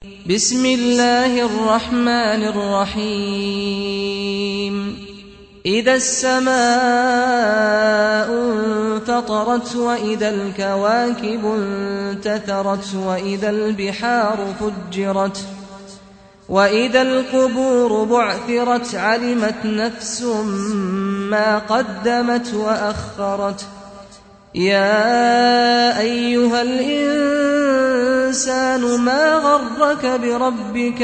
بسم الله الرحمن الرحيم إذا السماء انفطرت وإذا الكواكب انتثرت وإذا البحار فجرت وإذا القبور بعثرت علمت نفس ما قدمت وأخرت يا أيها الإنسان ما غرك بربك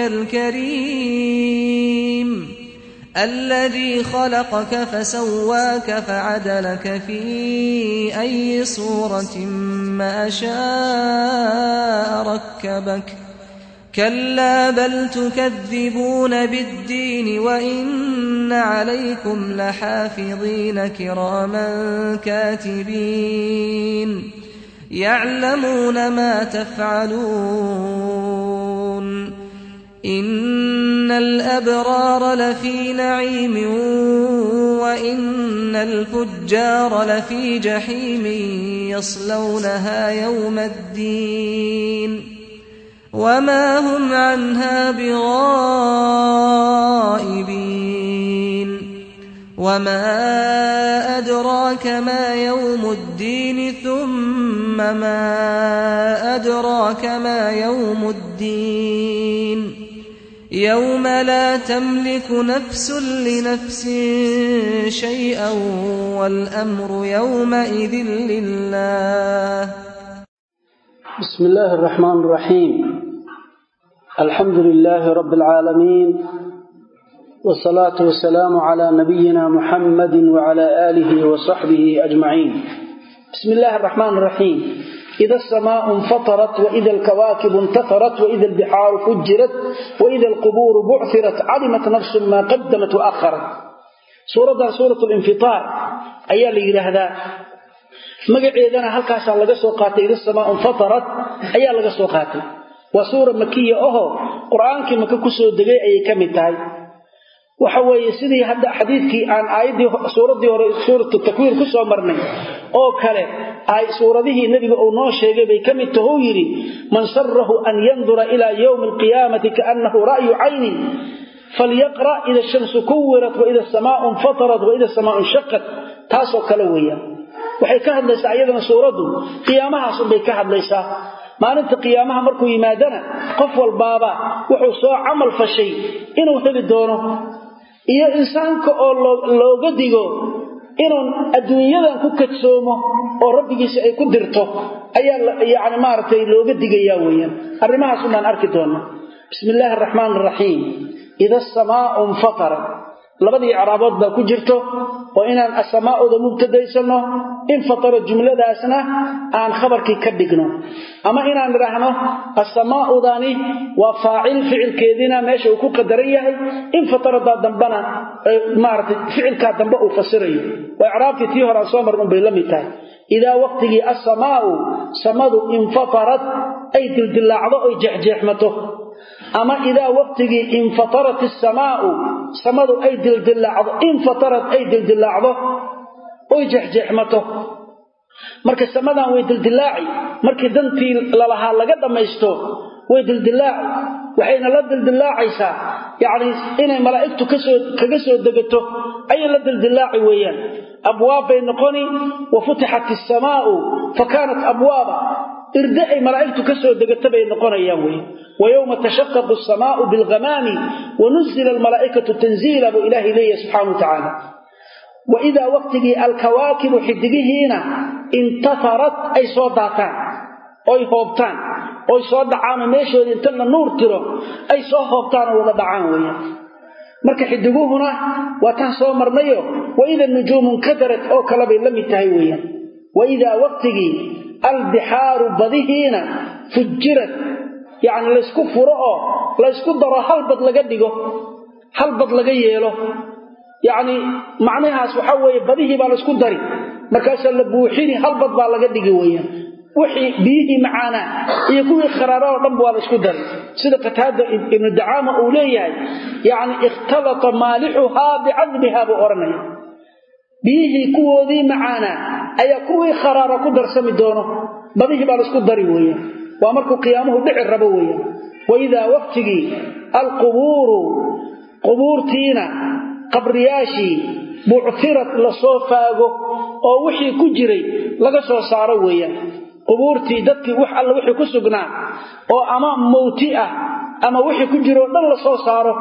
الكريم الذي خلقك فسواك فعدلك في أي صورة ما شاء ركبك كلا بل تكذبون بالدين وإن عليكم لحافظين كراما كاتبين يعلمون ما تفعلون إن الأبرار لفي نعيم وإن الفجار لفي جحيم يصلونها يوم الدين وما هم عنها بغائبين وما أدراك ما يوم الدين ثم ما أدراك ما يوم الدين يوم لا تملك نفس لنفس شيئا والأمر يومئذ لله بسم الله الرحمن الرحيم الحمد لله رب العالمين والصلاة والسلام على نبينا محمد وعلى آله وصحبه أجمعين بسم الله الرحمن الرحيم إذا السماء انفطرت وإذا الكواكب انتثرت وإذا البحار فجرت وإذا القبور بعثرت علمت نفس ما قدمت وأخرت سورة سورة الانفطار أيها اللي هذا magaceedana halkaasaa laga soo qaatay ida samaa infatarat ayaa laga soo qaatay waa suura makiya ahoo qur-aankii maka kusoo degay ayay ka mid tahay waxa weeye sidii hadda xadiidkii aan aayaddii suuraddii hore suuratu takwiir ku soo marnay oo kale ay suuradihii nebiga uu noo sheegay bay ka mid tahou yidhi man sarahu an yandura ilaa yowmi alqiyaamati kaannahu ra'yu caynin falyaqra' ida shamsu kuwirat waida asamaau infatarat waida asamaau inshaqat taasoo kale weeyaan waxay ka hadlaysaa iyadana suuraddu qiyaamahaasunbay ka hadlaysaa maalinta qiyaamaha markuu yimaadana qof walbaaba wuxuu soo camal fashay inuu heli doono iyo insaanka oo looga digo inuu adduunyadan ku kadsoomo oo rabbigiisa ay ku dirto ayaa yani maaragtay looga digayaa weeyaan arrimahaas unaan arki doona bismi illaahi araxmaan araxiim ida asamaau infatarat labadii icraabood baa ku jirto oo inaan asamaa'uda mubtadaysano infatara jumladaasna aan khabarkii ka dhigno ama inaan idhaahno asamaa'udani waa faacil ficilkeediina meesha uu ku qadaran yahay infataraddaa dambana maarata ficilkaa dambe uu fasirayo oo icraabtii tii hore aan soo marn unbay la mid tahay idaa waqtigii asamaa'u samadu infatarat ay dildillaacdo oy jeexjeexmato ama idaa waqtigii infatarat isamaau samadu ay dildilaacdo infatarat ay dildilaacdo oy jexjeexmato marka samadan way dildilaaci markii dantii lalahaa laga dhammaysto way dildilaaci waxayna la dildilaacaysaa yacni inay malaa'igtu kasoo kaga soo degato ayay la dildilaaci weeyaan abwaab bay noqoni wa futixat isamaau fa kaanat abwaaba irde ay malaa'igtu ka soo degato bay noqonayaan wey wayowma tashaqaqu asamaau bilghamaami wanuzila almalaa'ikatu tanziila buu ilaahay leeyahy subxana wa tacaala wa idaa waqtigii alkawaakibu xidigihiina intaharat ay soo daataan oy hoobtaan oy soo dhacaanoo meeshoodii inta la nuur tiro ay soo hoobtaanoo wada dhacaan weeyaan marka xidiguhuna waa taan soo marnayo waida nujuumu nkadarat oo kale bay la mid tahay weeyaan waidaa waqtigii albixaaru badihiina fujirad yacni laysku furo oo laysku daro hal bad laga dhigo hal bad laga yeelo yacni macnahaas waxaa weeye badihii baa laysku dari markaasaa la buuxini hal bad baa laga dhigi weeyaan wixii biyihii macaanaa iyo kuwii kharaara oo dhanba waa laysku dari sida qataada ibnu dacaama uu leeyahay yacni ikhtalata maalixuhaa bicadbihaa buu odhanaya biyihii kuwoodii macaanaa ayaa kuwii kharaara ku darsami doono badihii baa laisku dari weeyaan waa markuu qiyaamuhu dhici rabo weeyaan waidaa waqtigii alqubuuru qubuurtiina qabriyaashii buctirad lasoo faago oo wixii ku jiray laga soo saaro weeyaan qubuurtii dadkii wax alla wixii ku sugnaa oo ama mawti ah ama wixii ku jiro o dhan lasoo saaro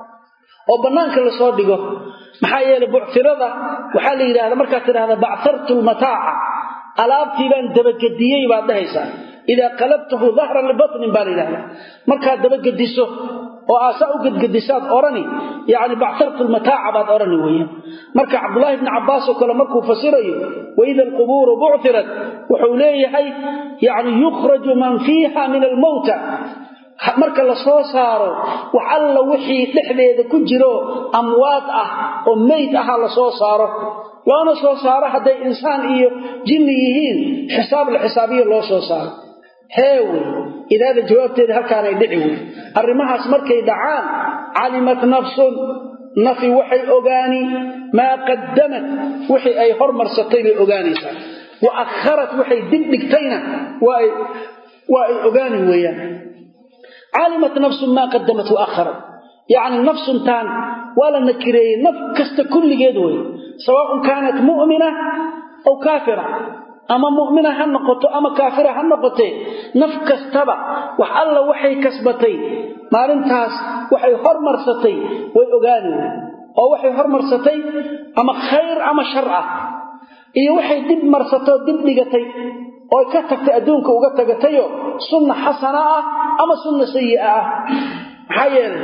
oo bannaanka lasoo dhigo maxaa yeelay buctirada waxaa la yidhahda markaad tidhahda bachartu lmataaca alaabtii baan dabagediyey baad dhahaysaa idaa qalabtahu dahran libatnin baa la yidhahda markaad dabagediso oo aasaa u gedgedisaad odhani yacni bachartu lmataaca baad odhani weeyaan marka cabdulaahi bni cabbaas oo kale markuu fasirayo waida alqubuuru buctirat wuxuu leeyahay yacni yukhraju man fiiha min almowta marka la soo saaro wax alla wixii dhexdeeda ku jiro amwaad ah oo meyd aha la soo saaro loona soo saaro hadday insaan iyo jinni yihiin xisaab la xisaabiyo loo soo saaro hee wey idaada jawaabteeda halkaanay dhici wey arrimahaas markay dhacaan calimat nafsun nafi waxay ogaani maa qaddamat wixii ay hormarsatay bay ogaanaysaa wa akharat waxay dib dhigtayna waa ay ogaani weeyaan calimat nafsun maa qadamat wa akharat yacni nafsuntaan waa la nakireeyey naf kasta kulligeed wey sawaaun kaanat mu'mina aw kaafira ama mu'mina ha noqoto ama kaafira ha noqotee naf kastaba wax alla waxay kasbatay maalintaas waxay hormarsatay way ogaani wey oo waxay hormarsatay ama khayr ama shar ah iyo waxay dib marsatoo dib dhigatay oo ka tagtay adduunka uga tagatayoo sunna xasana ah ama sunna sayi'a ah maxaa yeelay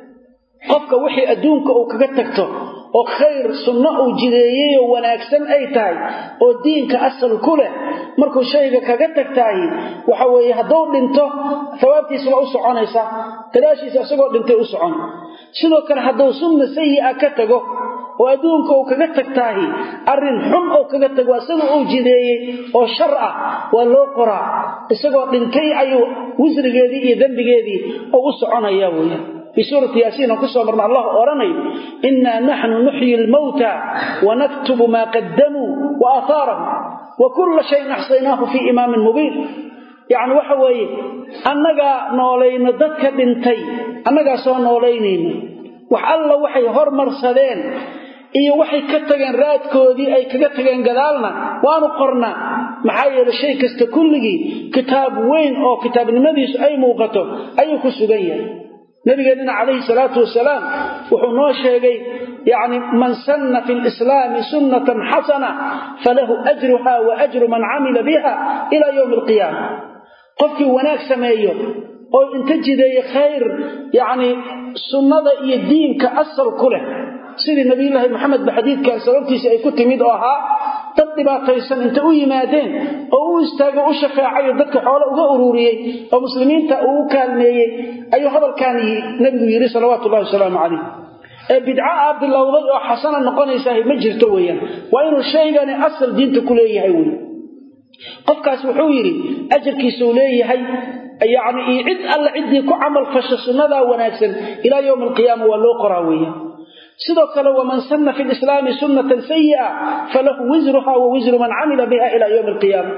qofka wixii adduunka uu kaga tagto oo khayr sunno uu jideeyeyoo wanaagsan ay tahay oo diinka asal ku leh markuu shayga kaga tagtaahi waxa weeye hadduu dhinto hawaabtiisa waa u soconaysaa gadaashiisa isagoo dhintay u socon sidoo kale hadduu sunna sayi'a ka tago oo adduunka uu kaga tagtaahi arrin xun oo kaga tago isaga uu jideeyey oo shar ah waa loo qoraa isagoo dhintay ayuu wisrigeedii iyo dembigeedii oo u soconaya weeyaan في سورة ياسين قصة مرنا الله أرني إنا نحن نحيي الموتى ونكتب ما قدموا وآثارهم وكل شيء نحصيناه في إمام مبين يعني وحوي أنك نولين ضدك بنتي أنك سو نولينين وحالله وحي هرمر سدين iyo waxay ka tageen raadkoodii ay kaga tageen gadaalna waanu qornaa maxaa yeele shay kasta kulligii kitaab weyn oo kitaabnimadiisu ay muuqato ayuu ku sugan yahay nabigeenina calayhi salaatu wasalaam wuxuu noo sheegay yani man sanna fi lislaami sunnatan xasana falahu ajruha wa ajru man camila biha ila yowmi alqiyaama qofkii wanaag sameeyo oo inta jideeye khayr yani sunnada iyo diinka asal ku leh sidii nabiyulaahi maxamed ba xadiidkan sababtiisa ay ku timid oo ahaa dad dhibaataysan inta u yimaadeen oo u istaago u shafeecayo dadka xoole uga ururiyey oo muslimiinta uu u kaalmeeyey ayuu hadalkan nebigu yidhi salawaatu ullahi wasalaamu calayh ee bidca aa bilowday oo xasana noqonaysaah ma jirto weeyaan waa inuu shaygani asal diinta ku leeyahay wey qofkaas wuxuu yidhi ajarkiisuu leeyahay yacni iyo cid alla ciddii ku camal fasha sunnadaa wanaagsan ilaa yowmi alqiyaama waa loo qoraa weeyaan sidoo kale waman sanna fi lislaami sunnatan sayi'a falahu wisruha wa wisru man camila biha ila yowmi alqiyaama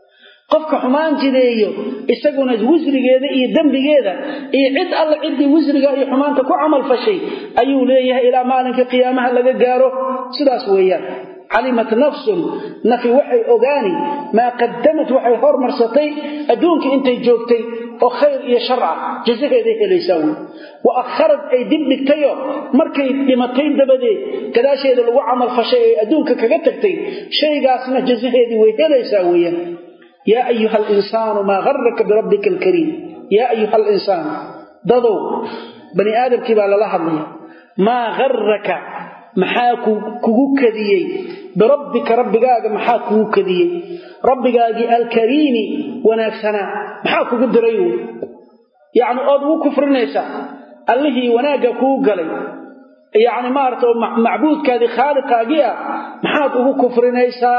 qofka xumaan jideeyo isaguna wisrigeeda iyo dembigeeda iyo cid alla ciddii wisriga iyo xumaanta ku camal fashay ayuu leeyahay ilaa maalinka qiyaamaha laga gaaro sidaas weeyaan calimat nafsun nafi waxay ogaani maa qadamat waxay hormarsatay adduunka intay joogtay oo khayr iyo shar ah jazaheeday helaysaa wey wa akharad ay dib dhigtayo markay dhimatay dabadeed gadaasheeda lagu camal fashay ee adduunka kaga tagtay shaygaasna jazaheedii way helaysaa weeyaan yaa ayuha alinsaanu maa garaka birabbika alkariim yaa ayuha alinsaan dadow bani aadamkii baa lala hadlaya maa garaka maxaa kugu kadiyey birabbika rabbigaaga maxaa kugu kadiyey rabbigaagii alkariimi wanaagsanaa maxaa kugu diray wy yacni ood ugu kufrinaysaa allihii wanaagga kuu galay yacni maarata oo macbuudkaadii khaaliqaagii ah maxaad ugu kufrinaysaa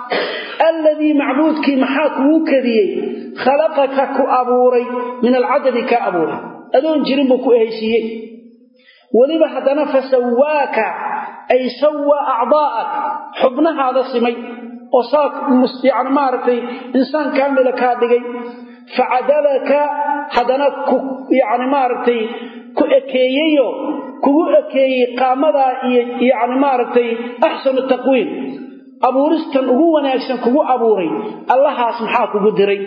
alladii macbuudkii maxaa kugu kadiyey khalaqaka ku abuuray min alcadami kaa abuuray adoon jirin buu ku ehaysiiyey weliba haddana fasawaaka ay sawaa acdaa'ak xubnahaada simay oo saa yani maaragtay insaan kaamila kaa dhigay facadalaka haddana ku yacni maaragtay ku ekeeyeyo kugu ekeeyey qaamadaa iyo yacni maaragtay axsanu taqwiim abuuristan ugu wanaagsan kugu abuuray allahaas maxaa kugu diray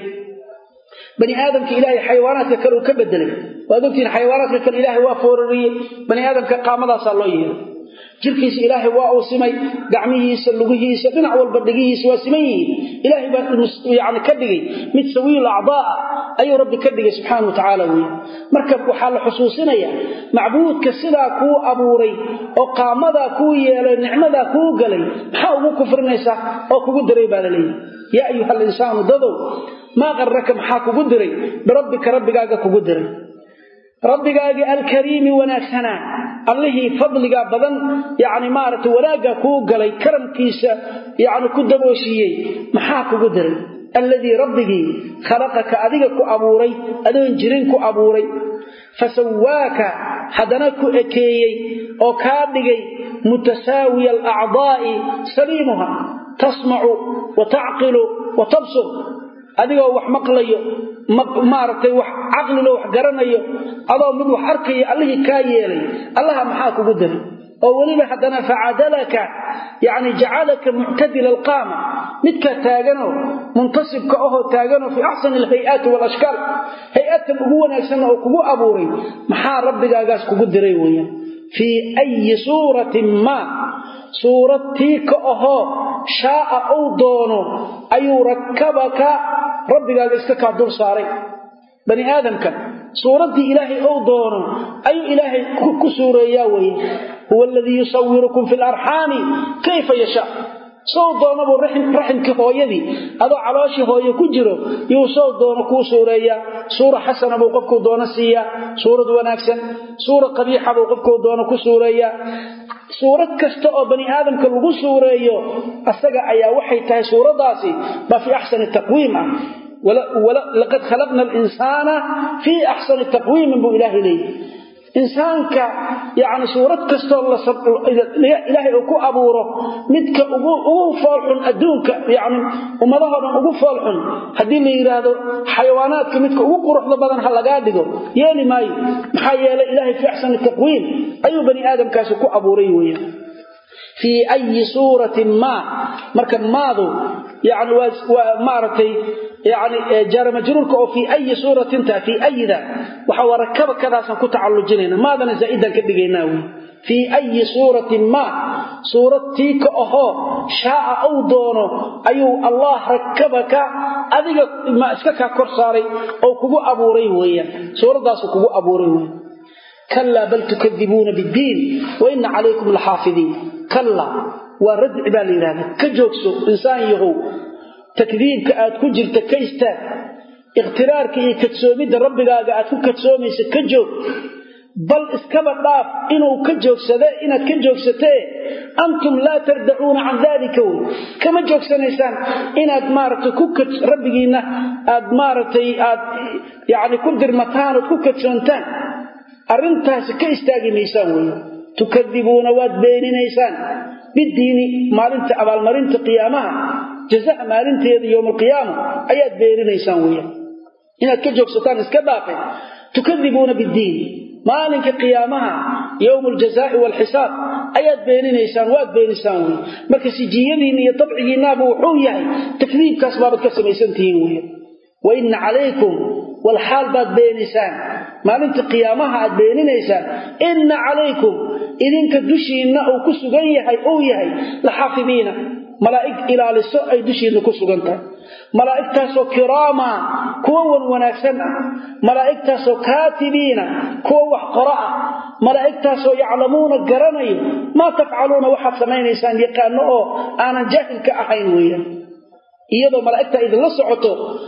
bani aadamka ilaahay xayawaanaadka kale uu ka bedelay waad ogtihiin xayawaanaadka kale ilaahay waa foorariyey bani aadamka qaamadaasaa loo yeelay jirkiisa ilaahay waa uu simay gacmihiisa lugihiisa dhinac walba dhigihiisa waa siman yihiin ilaahay baa yani ka dhigay mid sawiil acdaa ayuu rabbi ka dhigay subxaana wa tacaala wey marka waxaa la xusuusinaya macbuudka sidaa kuu abuuray oo qaamadaa kuu yeelay nicmadaa kuu galay maxaa ugu kufrinaysaa oo kugu diray baa la leeyahy yaa ayuha alinsaanu dadow maa qarraka maxaa kugu diray birabbika rabbigaaga kugu diray rabbigaagii alkariimi wanaagsanaa allihii fadliga badan yani maaragtay wanaagga kuu galay karamkiisa yani ku dabooshiiyey maxaa kugu diray alladii rabbigii khalaqaka adiga ku abuuray adoon jirin ku abuuray fasawaaka haddana ku ekeeyey oo kaa dhigay mutasaawiya alacdaa'i saliimuha tasmacu wa tacqilu wa tabsur adigoo wax maqlayo maaragtay wax caqlilo wax garanayo adoo mid wax arkaya allihii kaa yeelay allaha maxaa kugu diray oo weliba haddana facadalaka yani jacalaka muctadila alqaama midka taaganoo muntasibka ahoo taaganoo fii axsani alhay-aati walashkaal hay-atan ugu wanaagsanna oo kugu abuuray maxaa rabbigaagaas kugu diray weeyaan fii ayi suuratin maa suurad tii ka ahoo shaaa uu doono ayuu rakabaka rabbigaaga iska kaa dul saaray bani aadamka suuraddii ilaahay ou doono ayuu ilaahay ku suureeyaa weye huwa aladii yusawirukum fi larxaami kayfa yashaa sow doonabuu raximkii hooyadii adoo calooshii hooye ku jiro yuu sow doono kuu suureeyaa suura xasana buu qofkuu doono siiyaa suurad wanaagsan suura qabiixa buu qofkuu doono ku suureeyaa suurad kasta oo bani aadamka lagu suureeyo asaga ayaa waxay tahay suuraddaasi baa fii axsani taqwiim ah laqad khalaqna alinsaana fii axsani taqwiimin buu ilaahay leeyahy insaanka yani suurad kastoo ilaahay uu ku abuuro midka ugu foolxun adduunka yani ummadahoo dhan ugu foolxun haddii la yidhaahdo xayawaanaadka midka ugu quruxda badan ha lagaa dhigo yeeli maayo maxaa yeelay ilaahay fii axsani taqwiim ayuu bani aadamkaasi ku abuuray weeyaan fii ayi suuratin maa marka maadu yani waa maaragtay yani jaaramajruurka oo fii ayi suuratin taa fii ayida waxa waa rakaba kadaasaan ku tacallujinayna maadana zaa'idaan ka dhigaynaa wey fii ayi suuratin maa suurad tii ka ahoo shaaa uu doono ayuu allah rakabaka adiga ma iska kaa kor saaray oo kugu abuuray weeyaan suuraddaasuu kugu abuuray weyan kalaa bal tukadibuuna biddiin wa ina calaykum laxaafidiin kallaa waa radci baa la yidhahda ka joogso insaan yahow takdiibka aad ku jirta ka istaag ikhtiraarka iyo kadsoomidda rabbigaaga aad ku kadsoomaysa ka joog bal iskaba dhaaf inuu ka joogsade inaad ka joogsatee antum laa tardacuuna can daalika wey kama joogsanaysaan inaad maaragtay ku rabbigiinna aad maaragtay aad yacni ku dirmataan ood ku kadsoontaan arrintaasi ka istaagi maysaan weeye tukadibuuna waad beeninaysaan bidiini maalinta abaalmarinta qiyaamaha jazaha maalinteeda yowma alqiyaama ayaad beeninaysaan weeyaan inaad ka joogsataan iska dhaafe tukadibuuna biddiin maalinka qiyaamaha yowma aljazaai waalxisaab ayaad beeninaysaan waad beenisaan wey marka sijiyadiinna iyo dabcigiinnaaba wuxuu yahay takdiibkaas baabad ka samaysantihiin wey wa inna calaykum walxaal baad beenisaan maalinta qiyaamaha aad beeninaysaan inna calaykum idinka dushiinna uu ku sugan yahay uu yahay laxaafidiina malaa'ig ilaaliso ay dushiinna ku sugan tahay malaa'igtaasoo kiraama kuwa wan wanaagsan ah malaa'igtaasoo kaatibiina kuwa wax qoro ah malaa'igtaasoo yaclamuuna garanayo maa tafcaluuna waxaad samaynaysaan yaqaano oo aanan jaahilka ahayn weeyaan iyadoo malaa'igtaa idinla socoto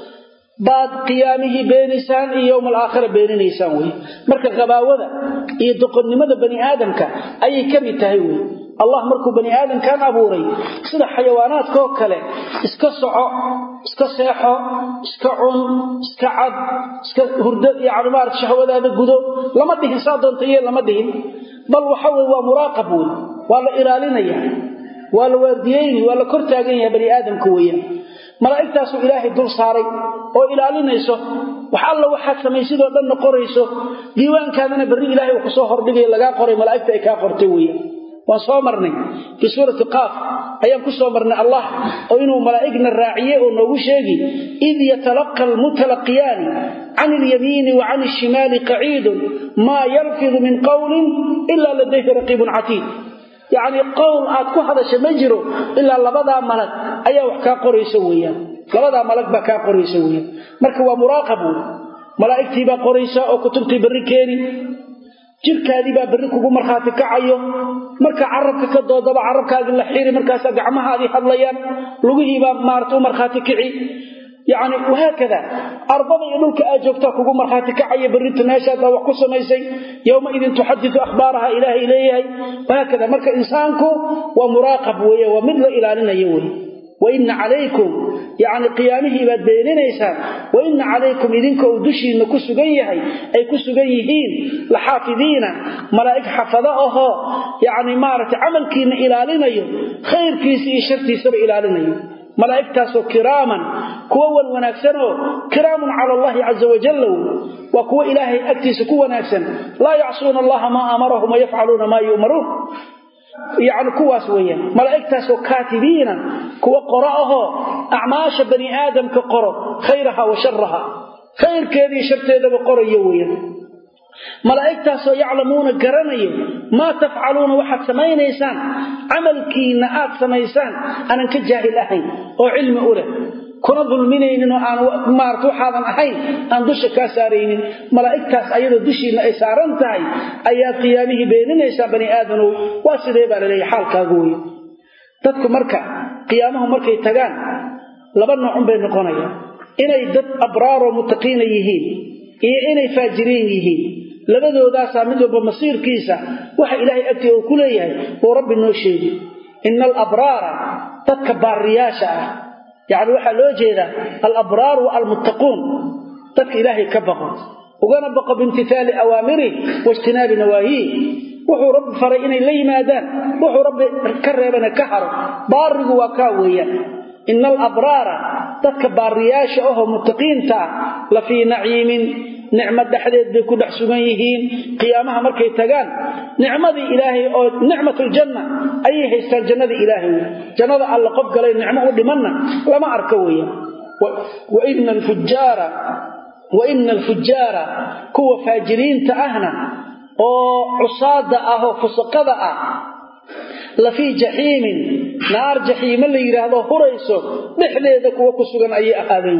baad qiyaamihii beenaysaan iyo yowma alaakhira beeninaysaan wey marka qabaawada iyo doqonnimada bani aadamka ayay ka mid tahay wey allah markuu bani aadamkan abuuray sida xayawaanaadkaoo kale iska soco iska seexo iska cun iska cad iska hurdo yani maarata shahwadaada gudo lama dhihin saa doonta yee lama dhihin bal waxa weye waa muraaqab wey waa la ilaalinaya waa la waardiyeyni waa la kor taagan yahay bani aadamka weeyaan malaa'igtaasuu ilaahay dul saaray oo ilaalinayso wax alla waxaad samaysidoo dhanna qorayso diiwaankaadana berri ilahay uu kusoo hordhigayo lagaa qoray malaa'igta ay kaa qortay weeyaan waan soo marnay fii suurati qaaf ayaan ku soo marnay allah oo inuu malaa'igna raaciye oo noogu sheegi id yatalaqa almutalaqiyaani can ilyamiini wa can alshimaali qaciidun maa yalfidu min qowlin ilaa ladayhi raqiibun catiid yacni qowl aad ku hadasha ma jiro ilaa labadaa malag ayaa wax kaa qoraysa weeyaan labadaa malag baa kaa qoraysa weeyaan marka waa muraaqab wey malaa'igtii baa qoraysa oo kutubtii berri keeni jirkaadii baa berri kugu markhaati kacayo marka carabka ka doodaba carabkaagii la xiri markaasaa gacmahaadii hadlayaan lugihiibaa maarata u markhaati kici yacni wahaakada ardada iyo dhulka aad joogtaa kugu markhaati kacaya berrinta meeshaadaa wax ku samaysay yowmaidin tuxaditu akhbaaraha ilaahay leeyahay wahaakada marka insaanku waa muraaqab weeye waa mid la ilaalinayo weye waina calaykum yacni qiyaamihii baad beeninaysaan waina calaykum idinka uu dushiinna ku sugan yahay ay ku sugan yihiin laxaafidiina malaa'ig xafado ahoo yacni maaragtay camalkiinna ilaalinayo khayrkiisa iyo shartiisaba ilaalinayo malaa'igtaasoo kiraaman kuwa wan wanaagsanoo kiraamun cala allahi caza wajalla waa kuwa ilaahay agtiisa ku wanaagsan laa yacsuuna allaha maa amarahum wayafcaluuna maa yu'maruun yacni kuwaas weeyaan malaa'igtaasoo kaatibiina kuwa qoro ahoo acmaasha bani aadamka qoro khayraha wa sharaha khayrkeediiyo sharteedaba qorayo weeyaan malaa'igtaasoo yaclamuuna garanayo maa tafcaluuna waxaad samaynaysaan camalkiinna aad samaysaan aanan ka jaahil ahayn oo cilmi u leh kuna dulminaynin oo aan maarata waxaadan ahayn aan dusha kaa saaraynin malaa'igtaas ayadoo dushiinna ay saaran tahay ayaad qiyaamihii beeninaysaa bani aadanow waa sidee baa laleeyahy xaalkaagu wey dadku marka qiyaamahu markay tagaan laba noocun bay noqonayaan inay dad abraaroo mutaqiina yihiin iyo inay faajiriin yihiin labadoodaasaa mid walba masiirkiisa waxa ilaahay agtii uu ku leeyahay uu rabbi noo sheegi ina alabraara dadka baariyaasha ah yacni waxaa loo jeedaa alabraar wa almuttaquun dadka ilaahay ka baqo ugana baqo biimtithaali awaamirih waijtinaabi nawaahiih wuxuu rabbi faray inay la yimaadaan wuxuu rabbi ka reebana ka haro baarigu waa kaa weeyaan ina alabraara dadka baariyaasha ahoo muttaqiinta ah la fii naciimin nicmo dhexdeed bay ku dhex sugan yihiin qiyaamaha markay tagaan nicmadii ilaahay oo nicmatuljanna ayay haystaan jannadii ilaahay wey jannada alla qof galay nicmo u dhimanna lama arko weeyaan waina alfujaara wa ina alfujaara kuwa faajiriinta ahna oo cusaada ah oo fusaqada ah la fii jaxiimin naar jaxiimo la yidhaahdo hurayso dhexdeeda kuwa ku sugan ayay ahaadeen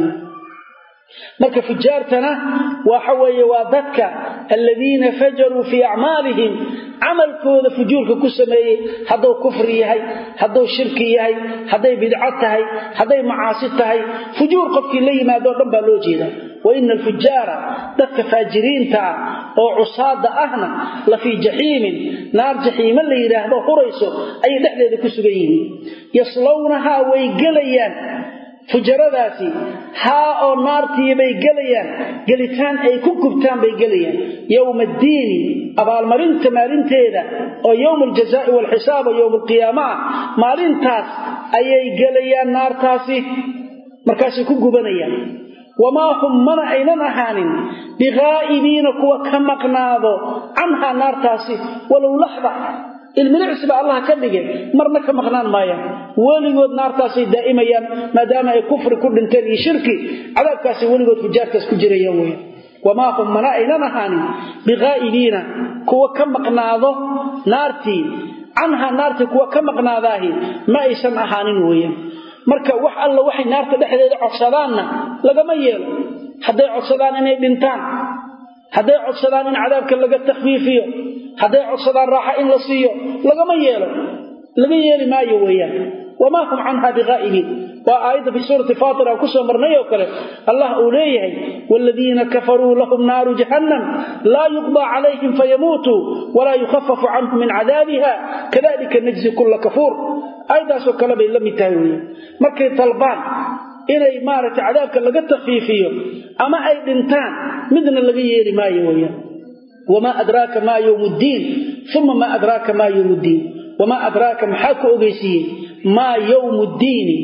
marka fujaartana waxa weeye waa dadka aladiina fajaruu fii acmaalihim camalkooda fujuurka ku sameeyey hadduu kufri yahay hadduu shirki yahay hadday bidco tahay hadday macaasi tahay fujuur qofkii la yimaado o dhan baa loo jeedaa waina alfujaara dadka faajiriinta ah oo cusaada ahna la fii jaxiimin naar jaxiimo la yidhaahdo hurayso ayay dhexdeeda ku sugan yihiin yaslownahaa way gelayaan fujaradaasi haa oo naartii bay gelayaan gelitaan ay ku gubtaan bay gelayaan yowma addiini abaalmarinta maalinteeda oo yowma aljazaai waalxisaab oo yowma alqiyaama ah maalintaas ayay gelayaan naartaasi markaasay ku gubanayaan wamaa hum mana aynan ahaanin bighaa'ibiina kuwa ka maqnaado canhaa naartaasi walow laxda ilmilicsi baa allah ka dhigay marna ka maqnaan maayaan weligood naartaasay daa'imayaan maadaama ay kufri ku dhinteen iyo shirki cadaabkaasay weligood fujaartaas ku jirayaan weyan wamaa hum mana aynan ahaanin bighaa'ibiina kuwa ka maqnaado naartii canhaa naartii kuwa ka maqnaadaahi ma aysan ahaanin weeyaan marka wax alla waxay naarta dhexdeeda codsadaanna lagama yeelo hadday codsadaan inay dhintaan hadday codsadaan in cadaabka laga takhfiifiyo hadday codsadaan raaxa in la siiyo lagama yeelo laga yeeli maayo weeyaan wamaa hum canha bighaa'ibiin waa aayadda fii suurati faatir aan ku soo marnay oo kale allah uu leeyahay waaladiina kafaruu lahum naaru jahannam laa yuqdaa calayhim fayamuutuu walaa yukhafafu canhum min cadaabiha kadalika najzi kulla kafuur aayaddaasoo kale bay la mid tahay weeyaan markay dalbaan inay maaragtay cadaabka laga takfiifiyo ama ay dhintaan midna laga yeeli maayo weeyaan wamaa adraaka maa yowmu ddiin uma maa adraaka maa yowmu ddiin wamaa adraaka maxaa ku ogeysiiyey maa yowmu ddiini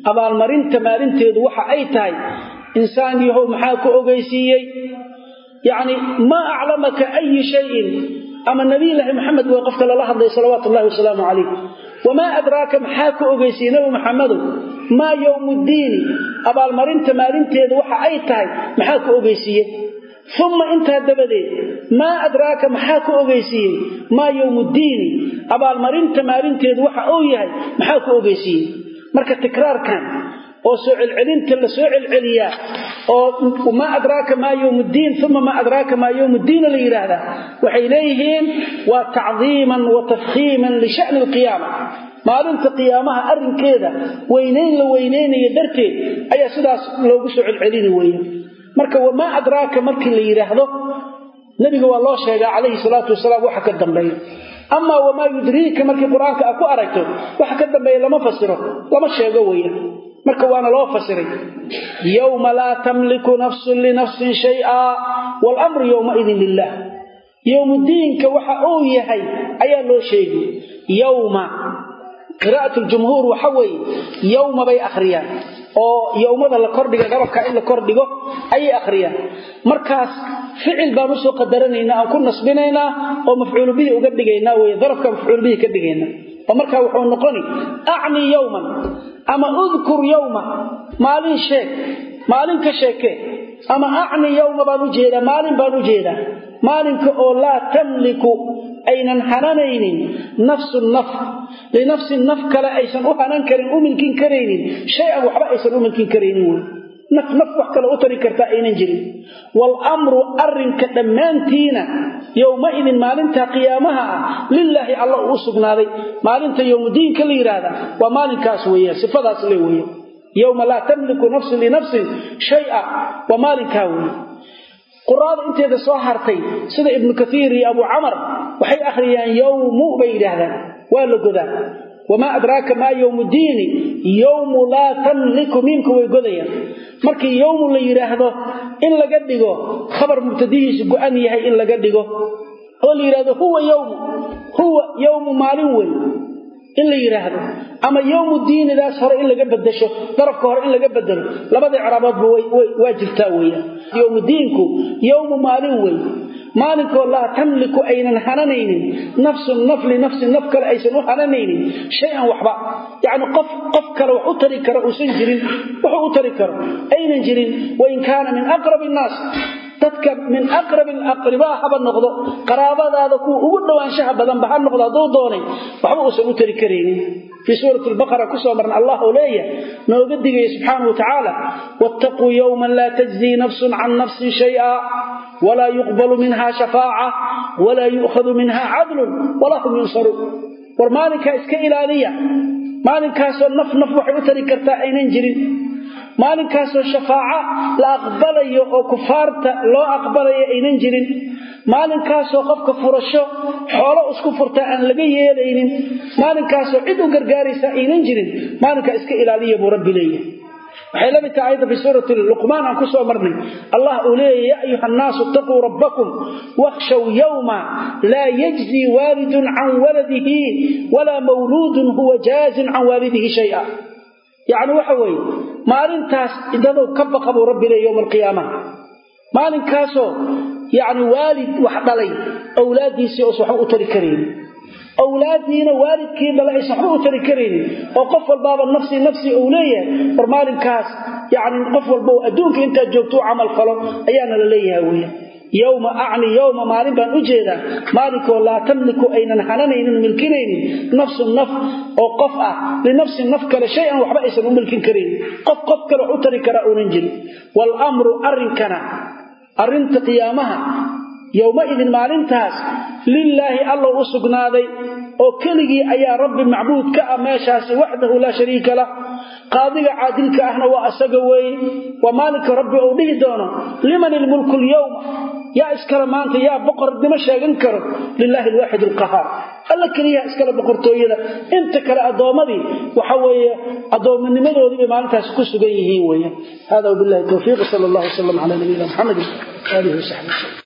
abaalmarinta maalinteedu waxa ay tahay insaan yahow maxaa ku ogeysiiyey yacni maa aclamaka ayi shayin ama nabiyulaahi maxamed way qofka lala hadlay salawaatu ullahi wasalaamu calayh wamaa adraaka maxaa ku ogeysiiyey nabi maxamedow maa yowmuddiini abaalmarinta maalinteedu waxa ay tahay maxaa ku ogeysiiyey uma intaa dabadeed maa adraaka maxaa ku ogeysiiyey maa yowmuddiini abaalmarinta maalinteedu waxa uu yahay maxaa ku ogeysiiyey marka tikraarkan oo soo celcelinta la soo celceliyaa oo maa adraaka maa yowmuddiin uma maa adraaka maa yowmuddiina la yidhaahdaa waxay leeyihiin waa tacdiiman wa tafkhiiman lisha'ni alqiyaama maalinta qiyaamaha arrinkeeda weynayn la weynaynayo darteed ayaa sidaas loogu soo celcelini weeye marka wamaa adraaka markii la yidhaahdo nebiga waa loo sheegaa calayhi salaatu wasalaam waxa ka dambeeya amaa wamaa yudriika markii qur-aanka a ku aragto waxa ka dambeeya lama fasiro lama sheego weeye marka waana loo fasiray yowma laa tamliku nafsun linafsin shay'a waalamru yowmaidin lilah yowmudiinka waxa uu yahay ayaa loo sheegi yowma qiraa'at ljumhuur waxa weeye yowma bay akhriyaan oo yowmada la kordhiga garabka in la kordhigo ayay akhriyaan markaas ficil baan usoo qadaranaynaa aan ku nasbinaynaa oo mafcuulu bihi uga dhigaynaa wey darafka mafcuul bihi ka dhigaynaa oo markaa wuxuu noqoni acni yowman ama udkur yowma maalin sheeg maalin ka sheekee ama acni yowma baan u jeedaa maalin baan u jeedaa maalinka oo laa tamliku aynan hananaynin nafsun naf linafsin naf kale aysan u hanan karin u milkin karaynin shay-an waxba aysan u milkin karaynin wey naf naf wax kale u tari kartaa aynan jirin waalamru arrinka dhammaantiina yowmaidin maalinta qiyaamaha ah lilaahi alla uu u sugnaaday maalinta yowmudiinka la yidhaahda waa maalinkaas weeyaan sifadaas le weeye yowma laa tamliku nafsun linafsin shaya waa maalinkaa weeye quraada inteeda soo hartay sida ibnu kaiir iyo abu camar waxay akhriyaan yowmu bay yidhaahdaan waa la godaa wamaa adraaka maa yowmu diini yowmu laa tamliku miimka way godayaan markii yowmu la yidhaahdo in laga dhigo khabar mubtadihiisu go-an yahay in laga dhigo oo la yidhahdo huwa yowmu huwa yowmu maalin wey in la yidhaahdo ama yowmu diinidaas hore in laga bedesho darafka hore in laga bedelo labada icraaboodba waa jirtaa weeyaan yowmu diinku yowmu maalin wey maalinkoo laa tamliku aynan hananaynin nafsun naf linafsin naf kale aysan u hananaynin shay-an waxba yacni qof qof kale wax u tari karo uusan jirin wuxuu u tari karo aynan jirin wain kaana min aqrabi innaas dadka min aqrabi alaqribaa haba noqdo qaraabadaada kuwa ugu dhowaanshaha badanba ha noqdo hadduu doonay waxba uusan u tari karaynin fii suurati albaqara kusoo marna allah oo leeyahay nooga digaya subxaanau watacaala wattaquu yowman laa tajzii nafsun can nafsin shaya walaa yuqbalu minha shafaaca walaa yu'khadu minha cadlun walaa hum yunsaruun war maalinkaa iska ilaaliya maalinkaasoo naf naf waxay u tari kartaa aynan jirin maalinkaasoo shafaaco la aqbalayo oo kufaarta loo aqbalayo aynan jirin maalinkaasoo qofka furasho xoolo isku furtaa aan laga yeelaynin maalinkaasoo cid u gargaaraysa aynan jirin maalinkaa iska ilaaliya buu rabbi leeyahay waxay la mid tahay ayadda fi suurati luqmaan aan ku soo marnay allah uu leeyahy ya ayuha annaasu itaquu rabbakum wakhshaw yowma laa yajzii waalidun can waladihi walaa mawluudun huwa jaazin can waalidihi shaya yacni waxa weeye maalintaas idadow ka baqa buu rabbi leey yowma alqiyaamaha maalinkaasoo yacni waalid wax dhalay awlaaddiisii oosan waxba u tari karaynin awlaaddiina waalidkii dhalay aysan waxba u tari karaynin oo qof walbaaba nafsii nafsii uu leeyahay war maalinkaas yacni qof walba oo adduunka intaad joogto u camal falo ayaana la leeyahay weya yowma acni yowma maalin baan u jeedaa maalinkoo laa tamliku aynan hananaynin milkinaynin nafsun naf oo qof ah linafsin naf kale shay-an waxba aysan u milkin karaynin qof qof kale wax u tari karaa uunan jirin waalamru arrinkana arrinta qiyaamaha yowmaidin maalintaas lilaahi allow u sugnaaday oo keligii ayaa rabbi macbuud ka ah meeshaasi waxdahu laa shariika lah qaadiga caadilka ahna waa asaga weeye waa maalinka rabbi uu dhihi doono liman ilmulku lyowma yaa iskale maanta yaa boqornimo sheegan karo lilaahi alwaaxid alqahaar alla keliyaha iskale boqortooyada inta kale addoommadii waxa weeye addoommanimadoodii bay maalintaasi ku sugan yihiin weeye hada wabillahi towfiiq sal allah wasalam cala nabiyina muxamedin aalihi wasaxbi wasalm